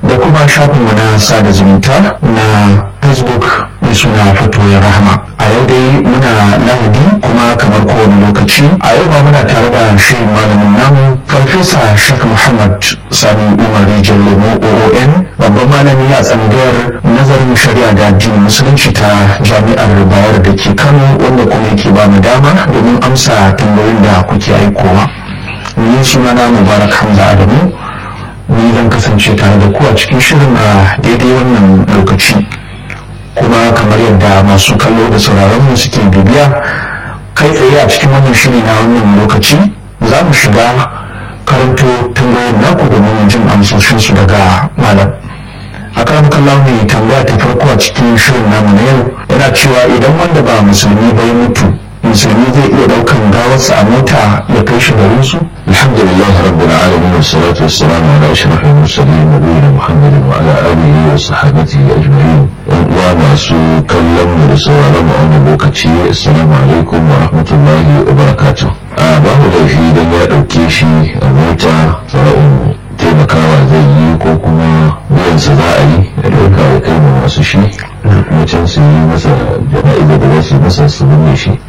da kuma shafinmu na sada zumunta na facebook mai suna fatoyin rahama a yau dai muna lahadi kuma kamar kowane lokaci a yau ba muna tare da shi malamin namu farfesa shak muhammad sani umar rijal lemo oon babban malami a tsangayar nazarin shari'a da addinin musulunci ta jami'ar bayar da ke kano wanda kuma yake ba mu dama domin amsa tambayoyin da kuke aikowa ni sunana mubarak hamza adamu ni zan kasance tare da ku a cikin shirin a daidai wannan lokaci kuma kamar yadda masu kallo da sauraron mu suke bibiya kai tsaye a cikin wannan shiri na wannan lokaci za mu shiga karanto tambayoyin naku domin jin amsoshinsu daga malam a kan kallon mai tambaya ta farko a cikin shirin namu na yau yana cewa idan wanda ba musulmi bai mutu musulmi zai iya daukan gawarsa a mota ya kai shi garin su الحمد لله رب العالمين والصلاة والسلام على أشرف المرسلين نبينا محمد وعلى آله وصحابته أجمعين وما سو كلم رسول الله بوكتي السلام عليكم ورحمة الله وبركاته babu laifi don ya ɗauke shi a mota sa'in taimakawa zai yi ko kuma biyansa za a yi ya ɗauka ya kai ma masu shi mutum su yi masa jana'iza da za su yi masa su binne shi